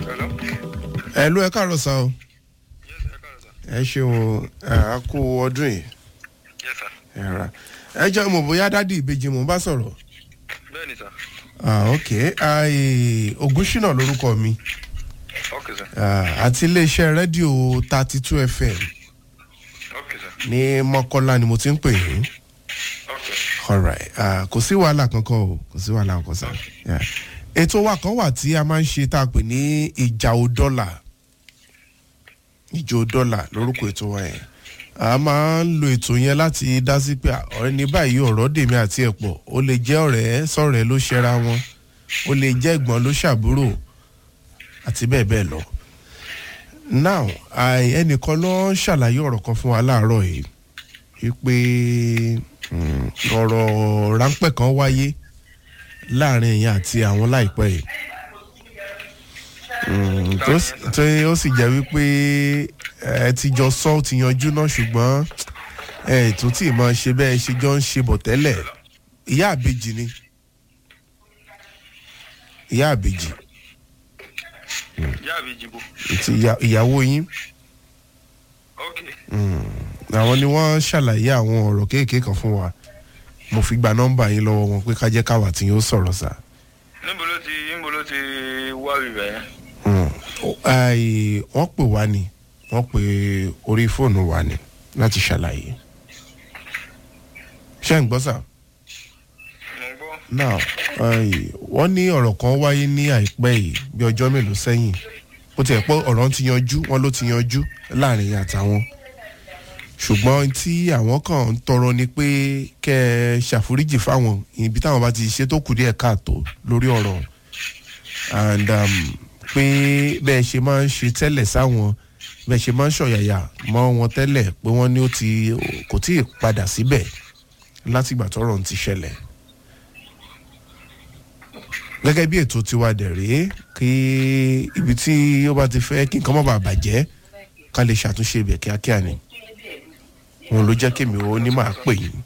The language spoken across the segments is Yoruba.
Hello? ẹ ló ẹ káàárọ̀ sá o Yes, sir. Ẹ káàárọ̀, sir. ẹ ṣeun ẹ á kú ọdún yìí Yes, sir. ẹ ra ẹ jẹ́ mo bóyá dádì ìbejì mò ń bá sọ̀rọ̀ Bẹ́ẹ̀ni, sir. ah ok ai ogunṣínà lórúkọ mi Okay, sir. ah, àti iléeṣẹ́ rédíò thirty two fm Okay, sir. ní mọ́kọ́lá ni mo ti ń pè yín Okay. alright ah, kò sí wàhálà kankan o kò sí wàhálà kankan sá Yeah. ètò wa kan wà tí a máa ń ṣe tá a pè ní ìjà ò dọ́là ìjọ dọ́là lórúkọ ètò wa yẹn a máa ń lo ètò yẹn láti dá sí pé ọ̀rẹ́ ní báyìí ọ̀rọ̀ dèmi àti ẹ̀pọ̀ ó lè jẹ́ ọ̀rẹ́ sọ̀rẹ́ ló ṣẹra wọn ó lè jẹ́ ẹ̀gbọ́n ló ṣàbúrò àti bẹ́ẹ̀ bẹ́ẹ̀ lọ. now àì- ẹnìkan ló ń ṣàlàyé ọ̀rọ̀ kan fún wa láàárọ̀ yìí wípé mm, ọ̀rọ̀ ráńpẹ́ kan wáyé láàrin èèyàn àti àwọn láìpẹ́ yìí Mm, tó sì- tó ó sì jẹ́ wípé ẹ ti jọ sọ ó ti yanjú náà ṣùgbọ́n ẹ tó tí ì máa ṣe bẹ́ẹ̀ ṣe jọ ń ṣe bọ̀ tẹ́lẹ̀ ìyá àbejì ni ìyá àbejì Ìyá àbí ìjìbò. ti ìyá- ìyàwó yín Okay. àwọn ni wọ́n ṣàlàyé àwọn ọ̀rọ̀ kéékèèké kan fún wa mo fi gba nọ́mbà yín lọ́wọ́ wọn pé ká jẹ́ káwa tí yóò sọ̀rọ̀ sá. Níbo ló ti níbo ló ti wá rírẹ̀ yẹn? Ai, wọ́n pè wá ni wọ́n pè orí fóònù wa ni láti ṣàlàyé ṣé ń gbọ́ sà Mo ń gbọ́. now ai, wọ́n ní ọ̀rọ̀ kan wáyé ní àìpẹ́ yìí bí ọjọ́ mélòó sẹ́yìn ó ti ẹ̀ pé ọ̀rọ̀ ti yanjú wọ́n ló ti yanjú láàrin yín àtàwọn ṣùgbọ́n tí àwọn kan ń tọrọ ni pé kẹ́ ẹ ṣàforíjì fáwọn ibi táwọn bá ti ṣe tó kù díẹ̀ káàtó lórí ọ̀rọ̀ and um, pé bẹ́ẹ̀ ṣe máa ń ṣe tẹ́lẹ̀ sáwọn bẹ́ẹ̀ ṣe máa ń ṣọ̀yàyà mọ́ wọn tẹ́lẹ̀ pé wọ́n ní ó ti kò tí ì padà síbẹ̀ látìgbà tọ́rọ̀ ń ti ṣẹlẹ̀ gẹ́gẹ́ bí ètò tiwa dẹ̀ rèé kí ibi tí ó bá ti fẹ́ kí nǹkan má bàa bàjẹ́ ká lè ṣàtúnṣe ibẹ̀ kíákíá ni òun ló jẹ́ kémi ó ní máa pè yín.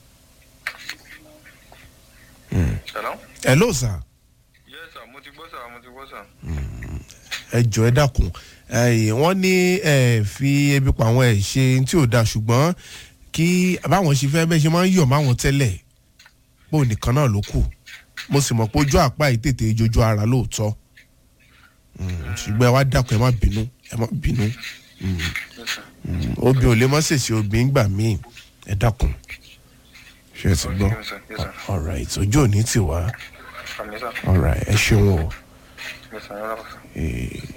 Hello? ẹ ló sà Yes, sir. Mo ti gbọ́ sir. Mo ti gbọ́ sir. ẹ jọ ẹ dákun ẹ, wọ́n ní ẹ fi ebi pa àwọn ẹ ṣe tí ò da ṣùgbọ́n kí báwọn ṣe fẹ́ bẹ́ẹ̀ ṣe máa ń yọ̀ máwọn tẹ́lẹ̀ pé òun nìkan náà ló kù mo sì mọ̀ pé ojú àpá yìí tètè jojú ara lóòótọ́ Mm, ṣùgbọ́n ẹ wá dákun ẹ má bínú ẹ má bínú Yes, sir. obì ò lè mọ́ sèṣì obì ń gbà míì ẹ dákun ṣe é ti gbọ́ Yes, sir. Yes, sir. alright ojú ò ní tì wá Àmì sir. alright ẹ ṣeun o. Yes, sir. Yọ̀rọ̀ sir. Eh,